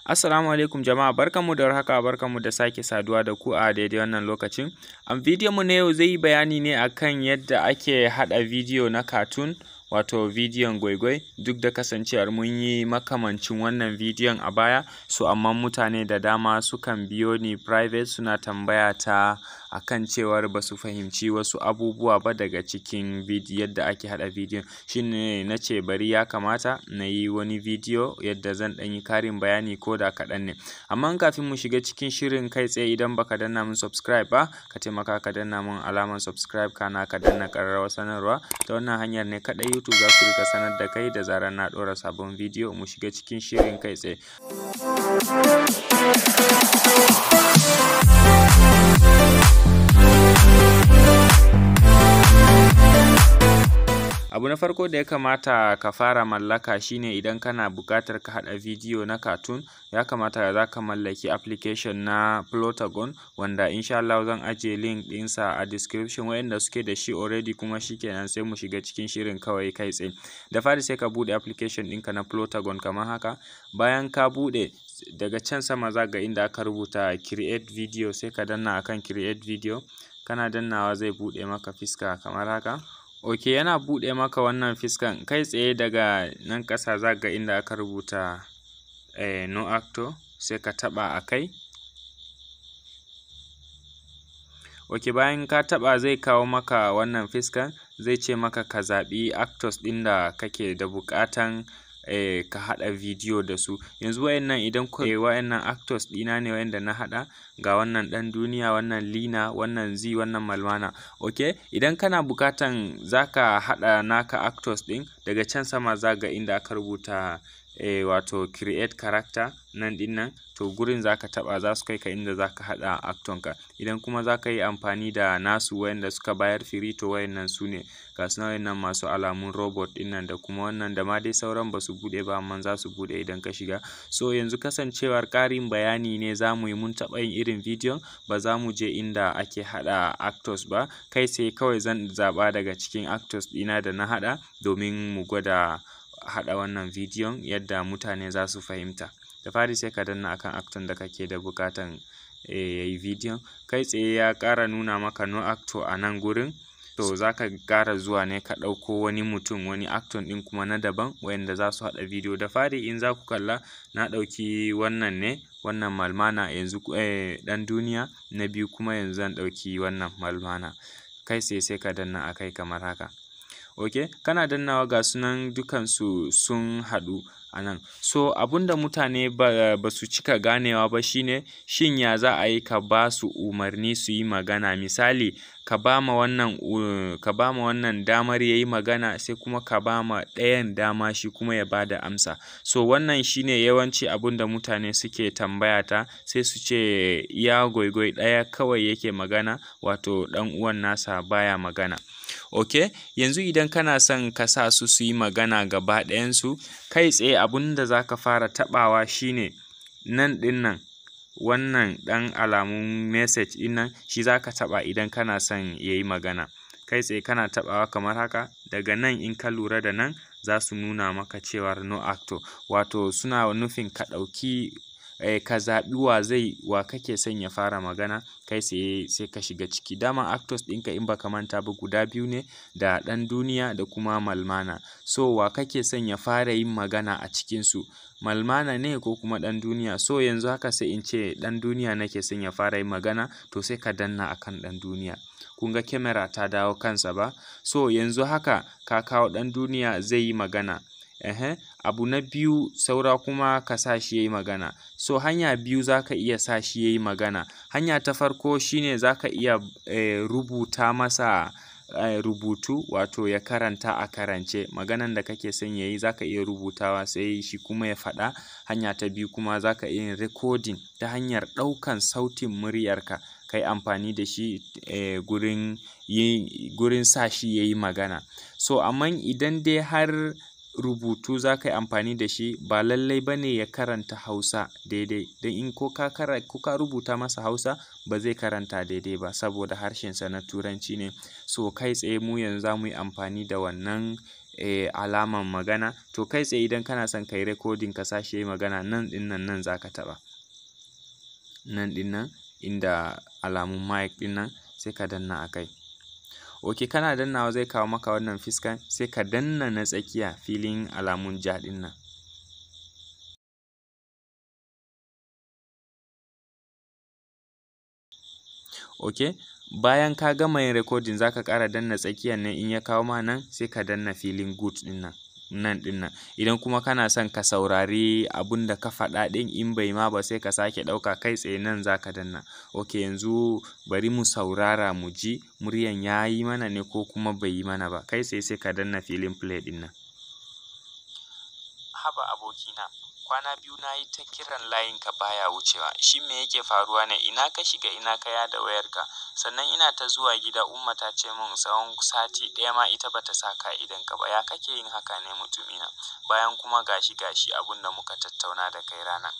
Assalamu alaikum jama'a barkanmu da warhaka barkanmu da sake saduwa da ku a daidai wannan lokacin. A bidiyon mu na yau zai yi bayani ne akan yadda ake haɗa bidiyo na cartoon wato bidiyon gwaigwai duk da kasancewar mun yi makamancin wannan bidiyon a baya so amma mutane da dama sukan biyo ni private suna tambaya ta akan cewar ba su fahimci wasu abubuwa ba daga cikin yadda ake haɗa bidiyon shi ne na ce bari ya kamata na yi wani bidiyo yadda zan ɗan yi ƙarin bayani ko da kaɗan ne amma kafin mu shiga cikin shirin kai tsaye idan baka danna min subscribe ba ka taimaka ka danna min alamar subscribe kana ka danna ƙararrawar sanarwa ta wannan hanyar ne kaɗai YouTube za su rika sanar da kai da zarar na ɗora sabon bidiyo mu shiga cikin shirin kai tsaye. abu na farko da ya kamata ka fara mallaka shine idan kana buƙatar ka haɗa bidiyo na cartoon ya kamata za ka mallaki application na Plotagon wanda insha Allah zan ajiye link ɗinsa a description wayanda suke da shi already kuma shikenan sai mu shiga cikin shirin kawai kai tsaye da fari sai ka buɗe application ɗinka na Plotagon kamar haka bayan ka buɗe daga can sama za ga inda aka rubuta create video sai ka danna akan create video kana dannawa zai buɗe maka fiska kamar haka ok yana buɗe maka wannan fiskan kai tsaye daga nan ƙasa za ga inda aka rubuta eh, no actor sai ka taɓa a kai ok bayan ka taɓa zai kawo maka wannan fiskan zai ce maka ka zaɓi actors ɗin da kake da buƙatan eh, ka haɗa bidiyo da su yanzu wayannan idan ku eh, wayannan actors ɗina ne wayanda na haɗa ga wannan ɗan duniya wannan lina wannan zi wannan malmana ok idan kana buƙatan zaka haɗa naka actors ɗin daga can sama za ga inda aka rubuta eh, wato create character nan ɗin nan to gurin zaka taɓa za su kai ka inda zaka haɗa acton ka idan kuma zaka yi amfani da nasu wayanda suka bayar free to wayannan su ne ga su wayannan masu alamun robot ɗin nan da kuma wannan da ma dai sauran ba su buɗe ba amma za su buɗe idan ka shiga so yanzu kasancewar ƙarin bayani ne za mu yi mun taɓa yin irin bidiyon ba za mu je inda ake haɗa actors ba kai sai kawai zan zaɓa daga cikin actors ɗina da na haɗa domin mu gwada haɗa wannan bidiyon yadda mutane za su fahimta da fari sai ka danna akan acton da kake da buƙatan ya yi bidiyon kai tsaye ya ƙara nuna maka no actor a nan gurin to za ka ƙara zuwa ne ka ɗauko wani mutum wani acton ɗin kuma na daban wayanda za su haɗa bidiyo da fari in za ku kalla na ɗauki wannan ne wannan malmana yanzu eh, ɗan duniya na biyu kuma yanzu zan ɗauki wannan malmana kai tsaye sai ka danna a kai kamar haka ok kana dannawa ga sunan dukansu sun haɗu a nan so abunda mutane ba, ba su cika ganewa ba shine shin ya za a yi ka ba su umarni su yi magana misali ka ba ma wannan uh, ka ba ma wannan damar ya yi magana sai kuma ka ba ma ɗayan dama shi kuma ya ba da amsa so wannan shine yawanci abunda mutane suke tambaya ta sai su ce ya goigoi ɗaya kawai yake magana wato ɗan uwan nasa baya magana ok yanzu idan kana son ka sa su su yi magana gaba ɗayansu kai tsaye abun da za ka fara taɓawa shine nan ɗin nan wannan ɗan alamun message ɗin nan shi za ka taɓa idan kana son ya yi magana kai tsaye kana taɓawa kamar haka daga nan in ka lura da nan za su nuna maka cewar no actor wato suna nufin ka ɗauki eh, ka zaɓi wa zai wa kake son ya fara magana kai tsaye sai ka shiga ciki dama actors ɗinka in baka manta ba guda biyu ne da ɗan duniya da kuma malmana so wa kake son ya fara yin magana a cikinsu malmana ne ko kuma ɗan duniya so yanzu haka sai in ce ɗan duniya nake son ya fara yin magana to sai ka danna akan ɗan duniya kun ga kyamara ta dawo kansa ba so yanzu haka ka kawo ɗan duniya zai yi magana Ehe, abu na biyu saura kuma ka sa shi ya yi magana so hanya biyu za ka iya sa shi ya yi magana hanya ta farko shine za ka iya e, rubuta masa e, rubutu wato ya karanta a karance maganan da kake son ya yi za ka iya rubutawa sai shi kuma ya faɗa hanya ta biyu kuma za ka iya yin recording ta hanyar ɗaukan sautin muryarka ka yi amfani da shi e, gurin, gurin sa shi ya yi magana so amma idan dai har rubutu za ka yi amfani da shi ba lallai ba ne ya karanta Hausa daidai don in ko ka ko ka rubuta masa Hausa ba zai karanta daidai ba saboda harshensa na Turanci ne. So kai tsaye mu yanzu za mu yi amfani da wannan eh, alaman magana. To kai tsaye idan kana son ka yi recording ka sa shi ya yi magana nan ɗin nan nan za ka taɓa. Nan ɗin nan inda alamun mic ɗin nan sai ka danna a kai. Ok kana dannawa zai kawo maka wannan fiskan sai ka danna na tsakiya filin alamun ja ɗin nan. Ok bayan ka gama yin recording za ka ƙara danna tsakiyan nan in ya kawo ma nan sai ka danna filin good ɗin nan. nan ɗin nan idan kuma kana son ka saurari abun da ka faɗa ɗin in bai ma ba sai ka sake ɗauka kai tsaye nan za ka danna ok yanzu bari mu saurara mu ji muryan ya yi mana ne ko kuma bai yi mana ba kai tsaye sai ka danna filin play ɗin nan haba abokina kwana biyu na yi ta kiran layinka baya wucewa shin me yake faruwa ne ina ka shiga ina ka yada wayarka sannan ina ta zuwa gida umma ta ce min tsawon sati ɗaya ma ita bata sa ka'idanka ba ya kake yin haka ne mutumina bayan kuma gashi gashi abun da muka tattauna da kai ranan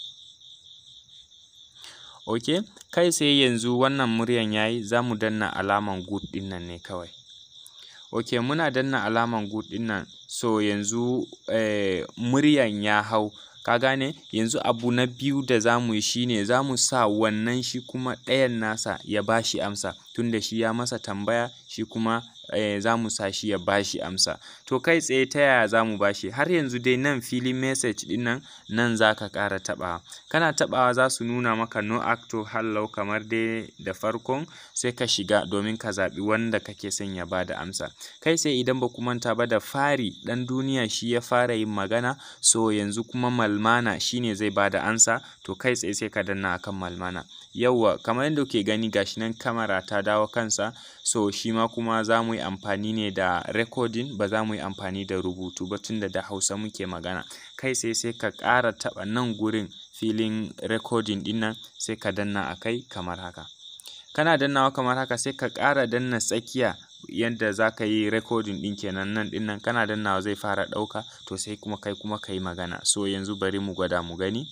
ok kai tsaye yanzu wannan muryan yayi za mu danna alaman good ɗin nan ne kawai ok muna danna alaman good ɗin nan so yanzu eh, muryan ya hau ka gane yanzu abu na biyu da za mu yi shine za mu sa wannan shi kuma ɗayan nasa ya ba shi amsa tunda shi ya masa tambaya shi kuma eh, za mu sa shi ya ba shi amsa to kai tsaye ta yaya za mu ba shi har yanzu dai nan filin message ɗin nan nan za ka ƙara taɓawa kana taɓawa za su nuna maka no acto hallau kamar dai da farkon sai ka shiga domin ka zaɓi wanda kake son ya ba da amsa kai tsaye idan ba ku manta ba da fari ɗan duniya shi ya fara yin magana so yanzu kuma malmana shine zai ba da amsa to kai tsaye sai ka danna akan malmana yauwa kamar yadda kuke gani gashi nan kamera ta dawo kansa so shi ma kuma za mu yi amfani ne da recording ba za mu yi amfani da rubutu ba tunda da hausa muke magana kai sai sai ka ƙara taɓa nan gurin filin recording ɗin nan sai ka danna a kai kamar haka kana dannawa kamar haka sai ka ƙara danna tsakiya yadda za ka yi recording ɗin kenan nan ɗin nan kana dannawa zai fara ɗauka to sai kuma kai kuma ka yi magana so yanzu bari mu gwada mu gani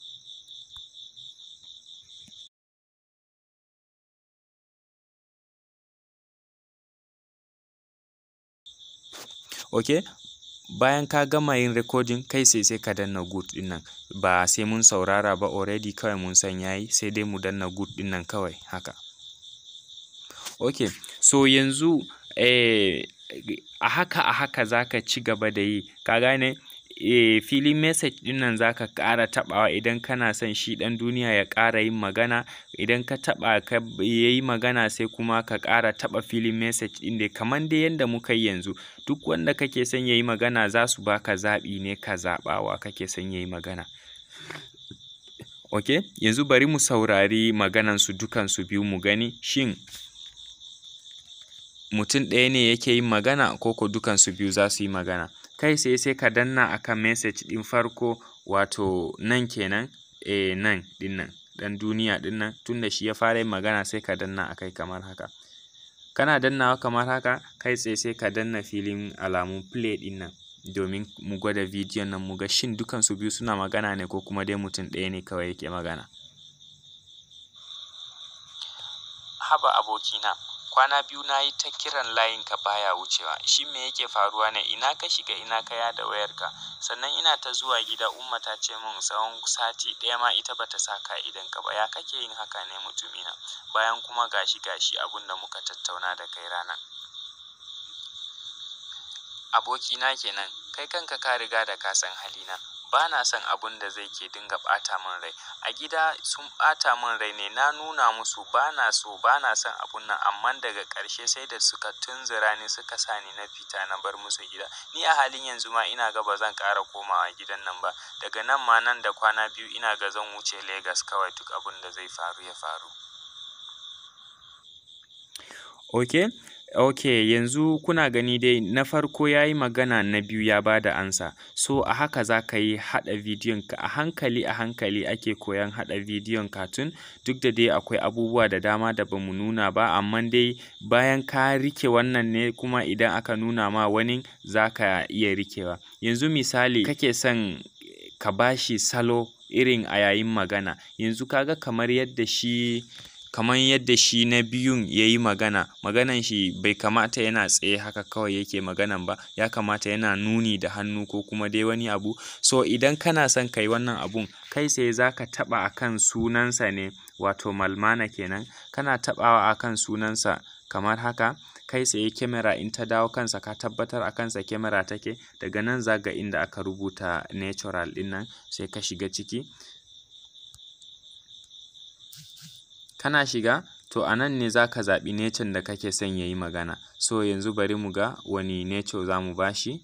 ok bayan ka gama yin recording kai sai sai ka danna good ɗin nan ba sai mun saurara ba already kawai mun san yayi sai dai mu danna good ɗin nan kawai haka ok so yanzu eh, a haka a haka za ka ci gaba da yi ka gane eh, filin message ɗin nan za ka ƙara taɓawa idan kana son shi ɗan duniya ya ƙara yin magana idan ka taɓa ka ya yi magana sai kuma ka ƙara taɓa filin message ɗin dai kamar dai yadda muka yi yanzu duk wanda kake son ya yi magana za su baka zaɓi ne ka zaɓawa kake son ya yi magana ok yanzu bari mu saurari maganansu dukansu biyu mu gani shin mutum ɗaya ne yake yin magana ko ko dukansu biyu za su yi magana kai sai sai ka danna akan message ɗin farko wato nan kenan eh nan ɗin nan ɗan duniya ɗin nan tunda shi ya fara yin magana sai ka danna a kai kamar haka kana dannawa kamar haka kai tsaye sai ka danna filin alamun play ɗin nan domin mu gwada bidiyon nan mu ga shin dukansu biyu suna magana ne ko kuma dai mutum ɗaya ne kawai yake magana haba abokina kwana biyu na yi ta kiran layinka baya wucewa shin me yake faruwa ne ina ka shiga ina ka yada wayarka sannan ina ta zuwa gida umma ta ce min tsawon sati ɗaya ma ita bata sa ka'idanka ba ya kake yin haka ne mutumina bayan kuma gashi gashi abun da muka tattauna da kai ranan abokina kenan kai kanka ka riga da ka san halina ba na son abun da zai ke dinga ɓata min rai a gida sun ɓata min rai ne na nuna musu ba na so ba na son abun nan amma daga ƙarshe sai da suka tunzura ni suka sa ni na fita na bar musu gida ni a halin yanzu ma ina ga ba zan ƙara komawa gidan nan ba daga nan ma nan da kwana biyu ina ga zan wuce Legas kawai duk abun da zai faru ya faru ok ok yanzu kuna gani dai na farko ya yi magana na biyu ya ba da ansa so a haka za ka yi haɗa bidiyon ka a hankali a hankali ake koyan haɗa bidiyon cartoon duk da dai akwai abubuwa da dama da bamu nuna ba amma dai bayan ka rike wannan ne kuma idan aka nuna ma wani za ka iya rikewa yanzu misali kake son ka bashi salo irin a yayin magana yanzu kaga kamar yadda shi kamar yadda shi na biyun ya yi magana maganan shi bai kamata yana tsaye haka kawai yake maganan ba ya kamata yana nuni da hannu ko kuma dai wani abu so idan kana son ka yi wannan abun kai tsaye za ka taɓa a kan sunansa ne wato malmana kenan kana taɓawa a kan sunansa kamar haka kai tsaye kyamara in ta dawo kansa ka tabbatar a kansa kyamara take daga nan za ga inda aka rubuta natural ɗin nan sai ka shiga ciki kana shiga to a nan ne za ka zaɓi nature da kake son ya yi magana so yanzu bari mu ga wani nature za mu ba shi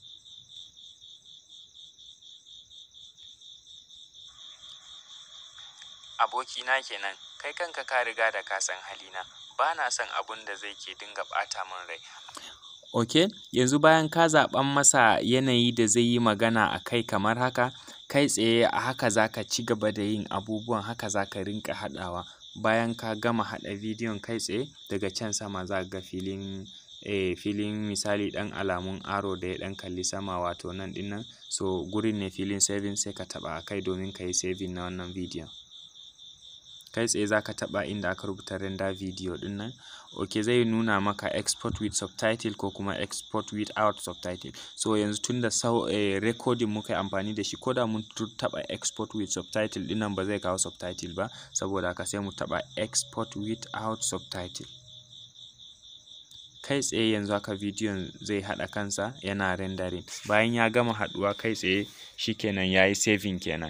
abokina kenan kai kanka ka riga da ka san halina ba na son abun da zai ke dinga ɓata min rai ok yanzu bayan ka zaɓan masa yanayi da zai yi magana a kai kamar haka kai tsaye a haka za ka ci gaba da yin abubuwan haka za ka rinƙa haɗawa bayan ka gama haɗa bidiyon kai tsaye daga can sama za ga filin eh filin misali ɗan alamun arrow da ya ɗan kalli sama wato nan ɗin nan so gurin ne filin saving sai ka taɓa a kai domin ka yi saving na wannan bidiyon kai tsaye za ka taɓa inda aka rubuta render video ɗin nan ok zai nuna maka export with subtitle ko kuma export without subtitle so yanzu tunda sau eh, recording muka yi amfani da shi ko da mun taɓa export with subtitle ɗin nan ba zai kawo subtitle ba saboda haka sai mu taɓa export without subtitle kai tsaye yanzu haka bidiyon zai haɗa kansa yana rendering bayan ya gama haɗuwa kai tsaye shikenan ya yi saving kenan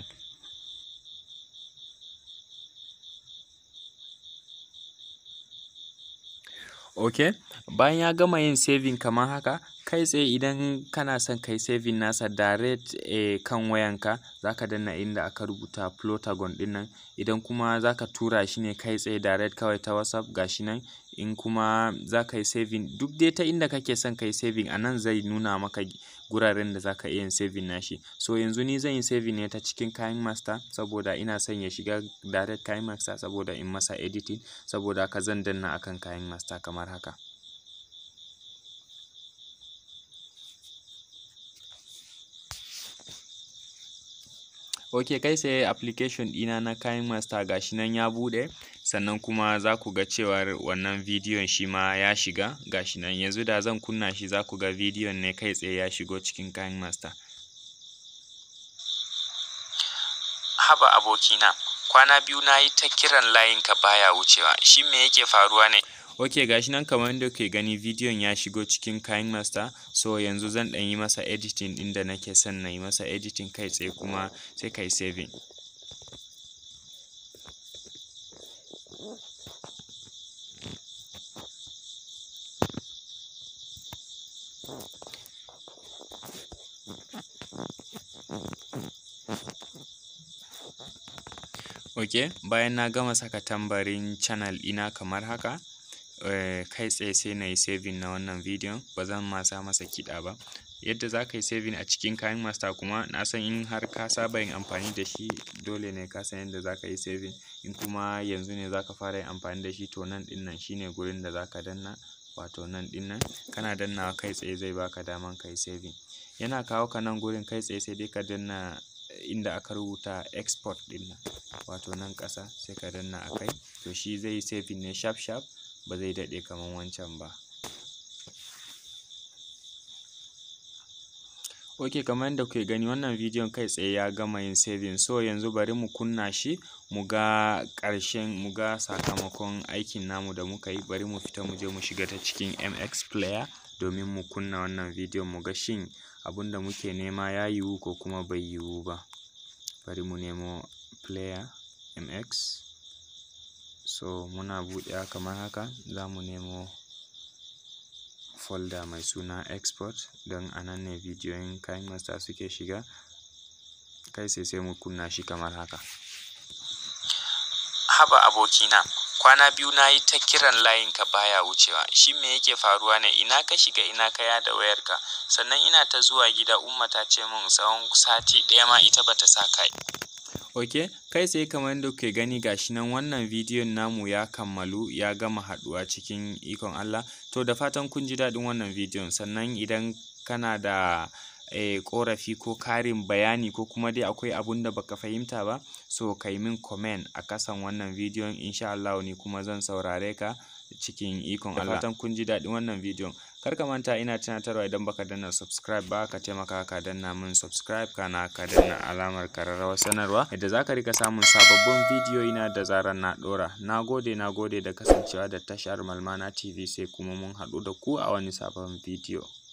ok bayan ya gama yin saving kamar haka kai tsaye idan kana son kai saving nasa direct eh, kan wayanka zaka danna inda aka rubuta plotagon ɗin nan idan kuma zaka tura shi ne kai tsaye direct kawai ta whatsapp gashi nan in kuma zaka yi saving duk dai ta inda kake son kai saving a nan zai nuna maka guraren da zaka iya yin saving nashi so yanzu ni zan yi saving ne ta cikin kayan master saboda ina son ya shiga direct kayan master saboda in masa editing saboda haka zan danna akan kayan master kamar haka ok kai sai application ɗina na kayan master gashi nan ya buɗe sannan kuma za ku ga cewar wannan bidiyon shi ma ya shiga gashi nan yanzu da zan kunna shi za ku ga bidiyon ne kai tsaye ya shigo cikin kayan master haba abokina kwana biyu na yi ta kiran layinka baya wucewa shi me yake faruwa ne ok gashi nan kamar yadda kuke gani bidiyon ya shigo cikin kayan master so yanzu zan ɗan yi masa editing ɗin da nake son na yi masa editing kai tsaye kuma sai kai saving ok bayan na gama saka tambarin channel ɗina kamar haka eh, kai tsaye sai na yi saving na wannan bidiyon ba zan ma sa masa kiɗa ba yadda za ka yi saving a cikin kayan master kuma na san in har ka saba yin amfani da shi dole ne ka san yadda za ka yi saving in kuma yanzu ne za ka fara yin amfani da shi to nan ɗin nan shine gurin da za ka danna wato nan ɗin nan kana dannawa kai tsaye zai baka daman ka yi saving yana kawo ka nan gurin kai tsaye sai dai ka danna inda aka rubuta export ɗin nan wato nan ƙasa sai ka danna a kai to shi zai yi saving ne sharp sharp ba zai daɗe kamar wancan ba ok kamar yadda kuke gani wannan bidiyon kai tsaye ya gama yin saving so yanzu bari mu kunna shi mu ga ƙarshen mu ga sakamakon aikin namu da muka yi bari mu fita mu je mu shiga ta cikin mx player domin mu kunna wannan bidiyon mu ga shin abun da muke nema ya yiwu ko kuma bai yiwu ba bari mu nemo player mx so muna buɗewa kamar haka za mu nemo folder mai suna export don a nan ne bidiyoyin kayan master suke shiga kai sai sai mu kunna shi kamar haka haba abokina kwana biyu na yi ta kiran layinka baya wucewa shi me yake faruwa ne ina ka shiga ina ka yada wayarka sannan ina ta zuwa gida umma ta ce min tsawon sati ɗaya ma ita bata sa kai ok kai tsaye kamar yadda kuke gani gashi nan wannan bidiyon namu ya kammalu ya gama haɗuwa cikin ikon Allah to da fatan kun ji daɗin wannan bidiyon sannan idan kana da eh, ƙorafi ko karin bayani ko kuma dai akwai abun da baka fahimta ba so ka yi min comment a kasan wannan bidiyon insha Allah ni kuma zan saurare ka cikin ikon Allah da fatan kun ji daɗin wannan bidiyon kar ka manta ina tunatarwa idan baka danna subscribe ba ka taimaka ka danna min subscribe kana ka danna alamar kararrawar sanarwa yadda zaka rika samun sababbin bidiyoyi na da zarar na ɗora nagode nagode da kasancewa da tashar malmana tv sai kuma mun haɗu da ku a wani sabon bidiyo